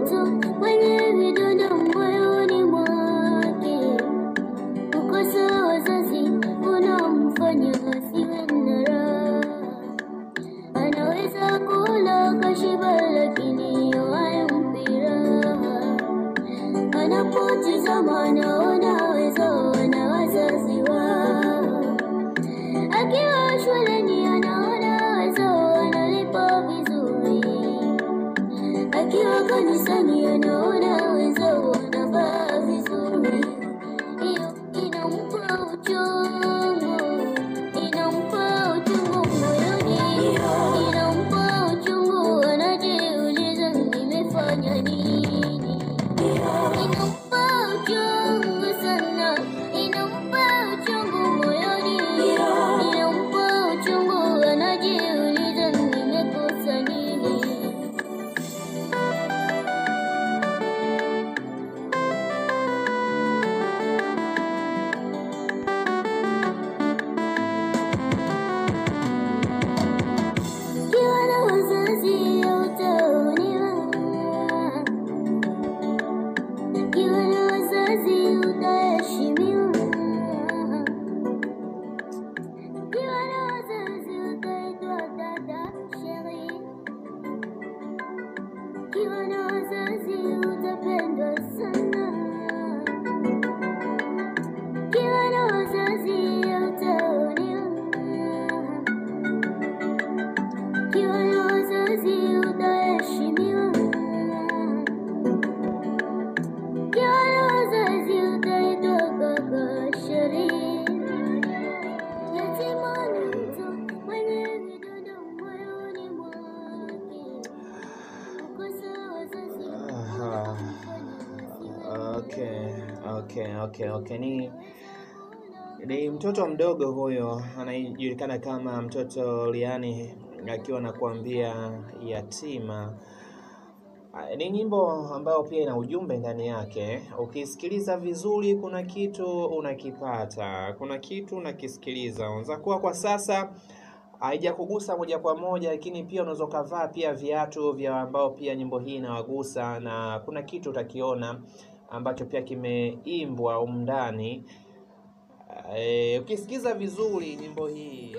mtu mwenye vidonda moyoni mwake. Kukosa wazazi unamfanya asiwe na raha. Anaweza kula kashiba, lakini hayampi raha. Anapotizama anaona wenzao na wazazi wao. Akiwa shuleni anaona wenzao wanalipa vizuri. Akiwa kanisani anaona wenzao wanavaa vizuri. Hiyo inampa uchungu, inampa uchungu moyoni, inampa uchungu, anajiuliza nimefanya nini? Inampa uchungu sana, inampa uchungu moyoni, inampa uchungu, anajiuliza nimekosa nini? Ukiwa na wazazi hautaonewa, ukiwa na wazazi utaheshimiwa, ukiwa na wazazi utaitwa dada Sheri, ukiwa na wazazi utapendwa sana, ukiwa na wazazi hautaonewa ukiwa na wazazi utaheshimiwa, ukiwa na wazazi utaitwa kaka Sheri. Yatima ni mtu mwenye vidonda moyoni mwake, kukosa wazazi Aha. unamfanya asiwe Okay, okay, okay, okay. Ni ni mtoto mdogo huyo anayejulikana kama mtoto Liani akiwa anakuambia yatima. Ah, Ni nyimbo ambayo pia ina ujumbe ndani yake. Ukisikiliza vizuri, kuna kitu unakipata, kuna kitu unakisikiliza. Unaweza kuwa kwa sasa haijakugusa moja kwa moja, lakini pia unaweza ukavaa pia viatu vya ambao pia nyimbo hii inawagusa, na kuna kitu utakiona ambacho pia kimeimbwa humu ndani. Eh, ukisikiza vizuri nyimbo hii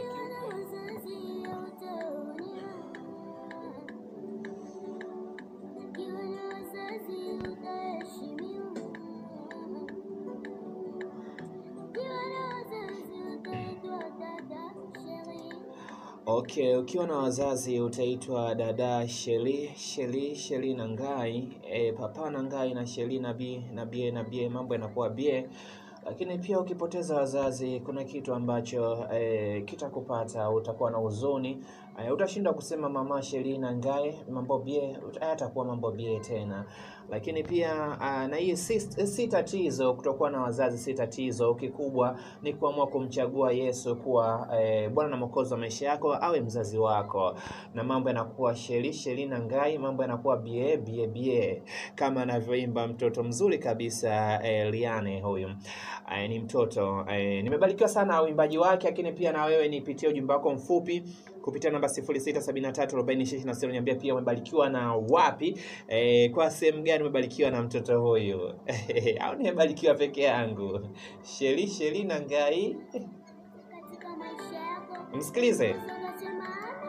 Okay, ukiwa na wazazi utaitwa dada Sheli, Sheli, Sheli na Ngai, e, papa na Ngai na Sheli na bi na bie na bie, mambo yanakuwa bie. Lakini pia ukipoteza wazazi, kuna kitu ambacho e, kitakupata, utakuwa na huzuni e, utashindwa kusema mama Sheli na Ngai, mambo bie, hayatakuwa mambo bie tena. Lakini pia ah, na hii si, si tatizo, kutokuwa na wazazi si tatizo. Kikubwa ni kuamua kumchagua Yesu kuwa eh, Bwana na Mwokozi wa maisha yako, awe mzazi wako, na mambo yanakuwa sheli sheli na ngai, mambo yanakuwa bie bie bie, kama anavyoimba mtoto mzuri kabisa eh, Liane huyu. Eh, ni mtoto eh, nimebarikiwa sana na uimbaji wake, lakini pia na wewe nipitie ujumbe wako mfupi kupitia namba 06734026 niambia pia umebarikiwa na wapi, eh, kwa sehemu gani umebarikiwa na mtoto huyu au nimebarikiwa peke yangu? Sheli sheli na ngai, katika maisha yako msikilize. unasema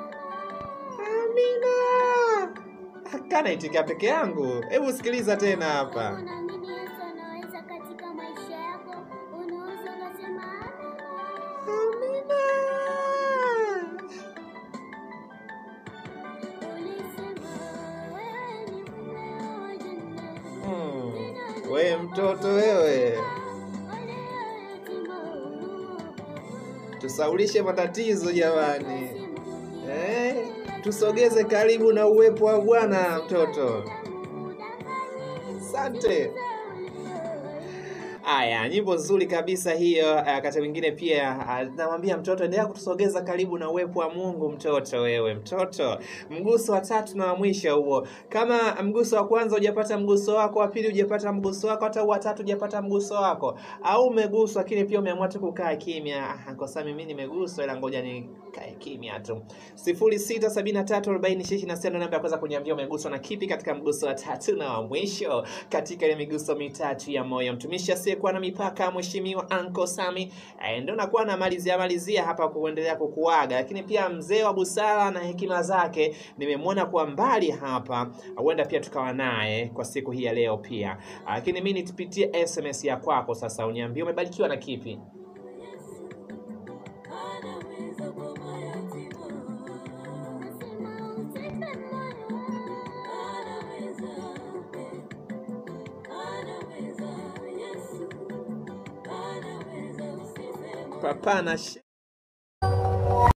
Amina kana itika peke yangu. Hebu sikiliza tena hapa. unaamini Yesu anaweza katika maisha yako, unaweza ukasema Amina. ulisema wewe ni mume wa janna. Hmm. We mtoto wewe, tusaulishe matatizo jamani. Eh, tusogeze karibu na uwepo wa Bwana mtoto. Asante. Haya, nyimbo nzuri kabisa hiyo. Uh, wakati mwingine pia uh, namwambia mtoto, endelea kutusogeza karibu na uwepo wa Mungu. Mtoto wewe, mtoto. Mguso wa tatu na wa mwisho huo. Kama mguso wa kwanza hujapata mguso wako, wa pili hujapata mguso wako, hata wa tatu hujapata mguso wako, au umeguswa lakini pia umeamua tu kukaa kimya, ah, kwa sababu mimi nimeguswa, ila ngoja nikae kimya tu. 06734026 namba ya kwanza kuniambia umeguswa na kipi katika mguso wa tatu na wa mwisho katika ile miguso mitatu ya moyo. Mtumishi asiyekuwa na mipaka, Mheshimiwa Anko Sami eh, ndo nakuwa na malizia malizia hapa kuendelea kukuaga, lakini pia mzee wa busara na hekima zake nimemwona kwa mbali hapa, huenda pia tukawa naye kwa siku hii ya leo pia. Lakini mimi nitupitie SMS ya kwako sasa, uniambie umebarikiwa na kipi? Nasema usife moyo. Papa na